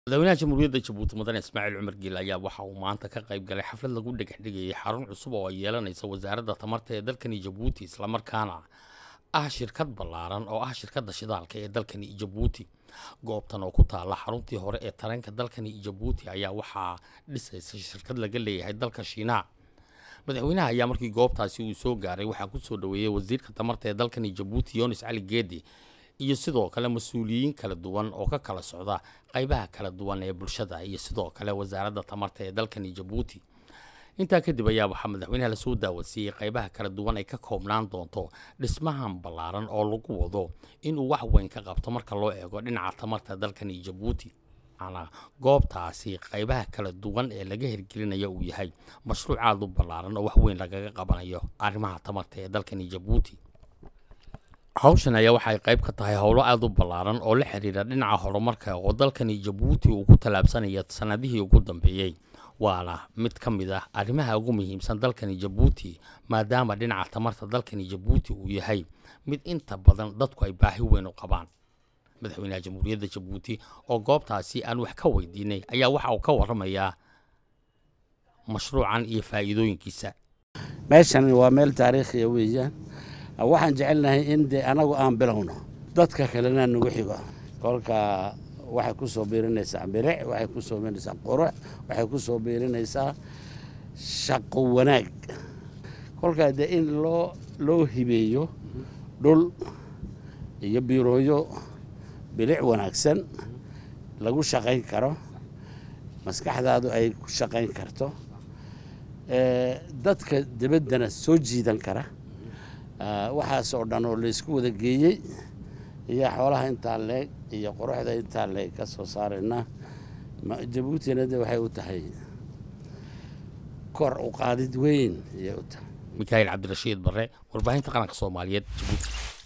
madaxweynaha jamhuuriyadda jabuuti mudane ismaaciil cumar giil ayaa waxa uu maanta ka qayb galay xaflad lagu dhagaxdhigayay xarun cusub oo ay yeelanaysa wasaaradda tamarta ee dalkani jabuuti islamarkaana ah shirkad ballaaran oo ah shirkadda shidaalka ee dalkani jabuuti goobtan oo ku taalla xaruntii hore ee tareenka dalkani jabuuti ayaa waxaa dhisaysa shirkad laga leeyahay dalka shiinaha madaxweynaha ayaa markii goobtaasi uu soo gaaray waxaa ku soo dhoweeyey wasiirka tamarta ee dalkani jabuuti yoonis cali geedi iyo sidoo kale mas-uuliyiin kala duwan oo ka kala socda qaybaha kala duwan ee bulshada iyo sidoo kale wasaaradda tamarta ee dalkani jabuuti intaa kadib ayaa waxaa madaxweynaha lasoo daawasiiyey qaybaha kala duwan ay ka koobnaan doonto dhismahan ballaaran oo lagu wado inuu wax weyn ka qabto marka loo eego dhinaca tamarta dalkani jabuuti ana goobtaasi qaybaha kala duwan ee laga hirgelinayo uu yahay mashruuc aada u ballaaran oo wax weyn lagaga qabanayo arrimaha tamarta ee dalkani jabuuti hawshan ayaa waxay qayb ka tahay howlo aada u ballaaran oo la xiriira dhinaca horumarka oo dalkani jabuuti uu ku tallaabsanaya sanadihii ugu dambeeyey waana mid ka mid ah arrimaha ugu muhiimsan dalkani jabuuti maadaama dhinaca tamarta dalkani jabuuti uu yahay mid inta badan dadku ay baahi weyn u qabaan madaxweynaha jamhuuriyadda jabuuti oo goobtaasi aan wax ka weydiinay ayaa waxa uu ka waramayaa mashruucan iyo faa'iidooyinkiisa meeshan waa meel taariikhiya weeyaan waxaan jecelnahay in dee anagu aan bilowno dadka kalena nagu xigo kolka waxay ku soo biirinaysaa biric waxay ku soo biirinaysaa qurux waxay ku soo biirinaysaa shaqo wanaag kolkaa dee in loo loo hibeeyo dhul iyo biirooyo bilic wanaagsan lagu shaqayn karo maskaxdaadu ay ku shaqayn karto dadka debaddana soo jiidan kara waxaas oo dhan oo laysku wada geeyey iyo xoolaha intaa leeg iyo quruxda intaa leeg ka soo saarayna jabuutina de waxay u tahay kor u qaadid weyn ayay u tahay mikaail cabdirashiid barre warbaahinta qaranka soomaaliyeed jabuuti